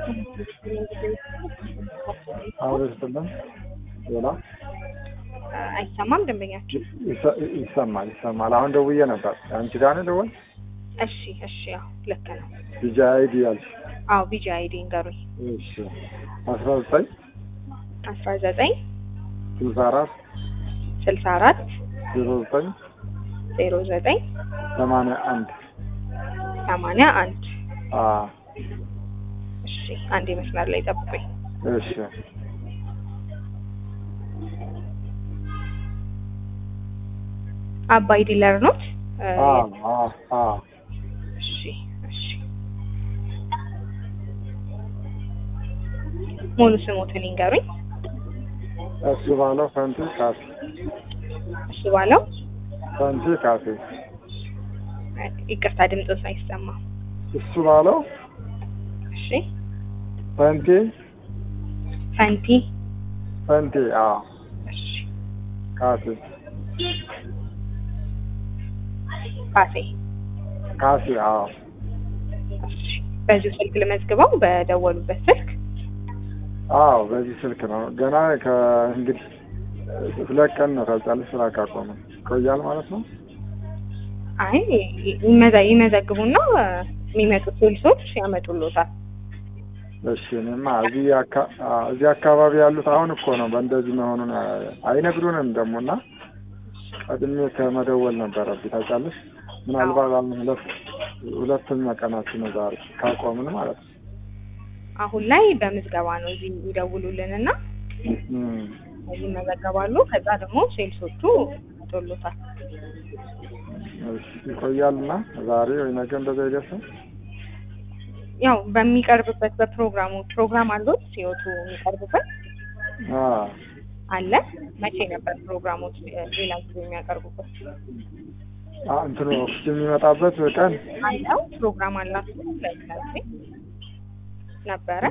አሁን ስትልን ሌላ አይሰማም ደንበኛችን? ይሰ- ይሰማል ይሰማል። አሁን ደውዬ ነበር። አንቺ ጋር ነው ደወል እሺ እሺ፣ ያው ልክ ነው። ቢጃ አይዲ ያልሽ። አዎ ቢጂ አይዲ ንገሩኝ። እሺ አስራ ዘጠኝ አስራ ዘጠኝ ስልሳ አራት ስልሳ አራት ዜሮ ዘጠኝ ዜሮ ዘጠኝ ሰማንያ አንድ ሰማንያ አንድ አ እሺ፣ አንድ መስመር ላይ ጠብቁኝ። እሺ አባይ ዲለር ኖት? እ፣ አ አ አ እሺ እሺ። ሙሉ ስሞትን ይንገሩኝ። እሱ ባለው ፈንቲ ካፌ እሱ ባለው ፈንቲ ካፌ ይቅርታ ድምፆት አይሰማም። እሱ ባለው እሺ ፈንቲ ፈንቲ ፈንቲ አ እሺ ካፌ ካፌ ካፌ አ እሺ በዚሁ ስልክ ልመዝግበው በደወሉበት ስልክ አዎ በዚህ ስልክ ነው። ገና ከእንግዲህ ሁለት ቀን ነው ታውቂያለሽ፣ ስራ ካቆመ ይቆያል ማለት ነው። አይ ይመዘ ይመዘግቡና የሚመጡት ሴልሶች ያመጡሎታል። እሺ እኔማ እዚህ አካ- አ- እዚህ አካባቢ ያሉት አሁን እኮ ነው በእንደዚህ መሆኑን አ- አይነግሩንም ደግሞ እና ቀድሜ ከመደወል ነበረብኝ ታውቂያለሽ። ምናልባት አሁን ሁለት ሁለተኛ ቀናችን ነው ዛሬ ካቆምን ማለት ነው። አሁን ላይ በምዝገባ ነው እዚህ ይደውሉልንና እም፣ ይመዘገባሉ። ከዛ ደግሞ ሴልሶቹ ያመጡሎታል። እሺ ይቆያልና ዛሬ ወይ ነገ እንደዛ ይደርሳል። ያው በሚቀርብበት በፕሮግራሙ ፕሮግራም አሉት ሲወቱ የሚቀርቡበት አ አለ። መቼ ነበር ፕሮግራሞች ሌላ ጊዜ የሚያቀርቡበት? አ እንትኑ ኦክሲጅን የሚመጣበት ቀን አለው ፕሮግራም አላችሁ ለምሳሌ ነበረ።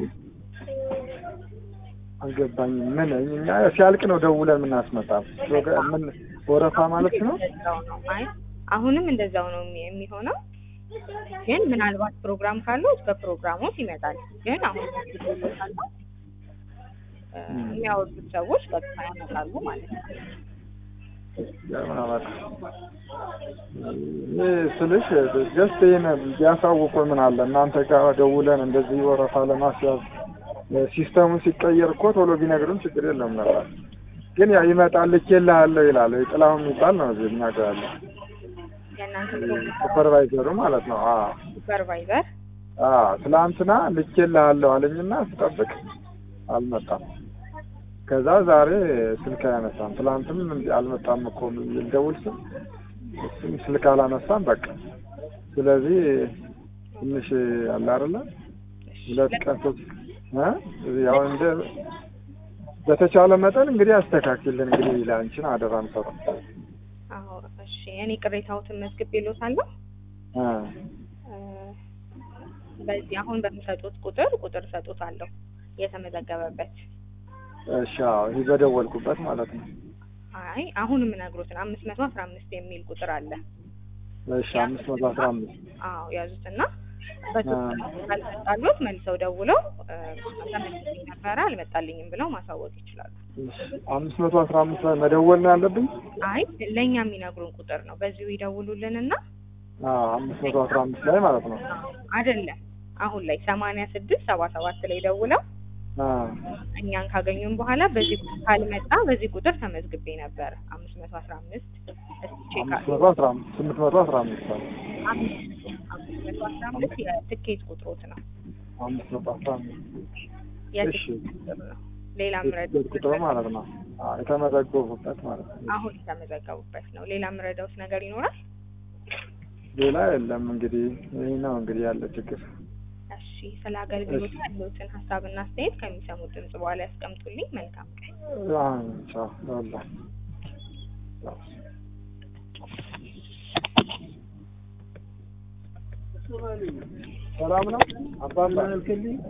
አልገባኝም። ምን እኛ ሲያልቅ ነው ደውለን የምናስመጣው ፕሮግራም ምን ወረፋ ማለት ነው? እንደዛው ነው። አይ አሁንም እንደዛው ነው የሚ- የሚሆነው። ግን ምናልባት ፕሮግራም ካለው በፕሮግራሞት ይመጣል። ግን አሁን ካለው እ፣ የሚያወጡት ሰዎች ቀጥታ ያመጣሉ ማለት ነው። ለምን አላውቅም። ይህ ስልሽ ጀስት ይህን ቢያሳውቁ ምን አለ እናንተ ጋር ደውለን እንደዚህ ወረፋ ለማስያዝ ሲስተሙ ሲቀየር እኮ ቶሎ ቢነግሩን ችግር የለም ነበር። ግን ያው ይመጣል ልኬልሃለሁ ይላል። ጥላሁን የሚባል ነው እዚህ እኛ ጋር ያለው የእናንተ ሱፐርቫይዘሩ ማለት ነው። አዎ ሱፐርቫይዘር አዎ ትላንትና ልኬልሃለሁ አለኝና ስጠብቅ አልመጣም። ከዛ ዛሬ ስልክ አያነሳም። ትላንትም እንዲ አልመጣም እኮ ልደውል ስል እሱም ስልክ አላነሳም። በቃ ስለዚህ ትንሽ አለ አይደለ ሁለት ቀን ሶስት እ ያው እንደ በተቻለ መጠን እንግዲህ አስተካክልን እንግዲህ ለአንቺን አደራ ምሰጠው አዎ እሺ። እኔ ቅሬታዎትን መዝግቤልዎታለሁ። እ እ፣ በዚህ አሁን በሚሰጡት ቁጥር ቁጥር እሰጡታለሁ የተመዘገበበት። እሺ አዎ ይህ በደወልኩበት ማለት ነው። አይ አሁን የምነግሮትን አምስት መቶ አስራ አምስት የሚል ቁጥር አለ። እሺ አምስት መቶ አስራ አምስት አዎ ያዙትና በሶስት ካልመጣሉት መልሰው ደውለው እ፣ ተመልሶኝ ነበረ አልመጣልኝም ብለው ማሳወቅ ይችላሉ። አምስት መቶ አስራ አምስት ላይ መደወል ነው ያለብኝ። አይ ለእኛ የሚነግሩን ቁጥር ነው። በዚሁ ይደውሉልንና አዎ አምስት መቶ አስራ አምስት ላይ ማለት ነው። አይደለም አሁን ላይ ሰማንያ ስድስት ሰባ ሰባት ላይ ደውለው አዎ እኛን ካገኙን በኋላ በዚህ ቁጥር ካልመጣ በዚህ ቁጥር ተመዝግቤ ነበር አምስት መቶ አስራ አምስት እስቲ ቼክ አምስት መቶ አስራ አምስት ስምንት መቶ አስራ አምስት ላይ አምስት መቶ አስራ አምስት የትኬት ቁጥሮት ነው አምስት መቶ አስራ አምስት እሺ የትኬት ቁጥር ነው። ሌላ ምረድ የት ቁጥር ማለት ነው። አዎ የተመዘገቡበት ማለት ነው። አሁን የተመዘገቡበት ነው። ሌላ ምረዳውት ነገር ይኖራል? ሌላ የለም እንግዲህ ይህ ነው እንግዲህ ያለ ችግር። እሺ ስለ አገልግሎት ያለዎትን ሀሳብና አስተያየት ከሚሰሙት ድምጽ በኋላ ያስቀምጡልኝ። መልካም ቀን። አዎ ቻው ይኸውልህ። ቻው። ሰላም ነው አባባ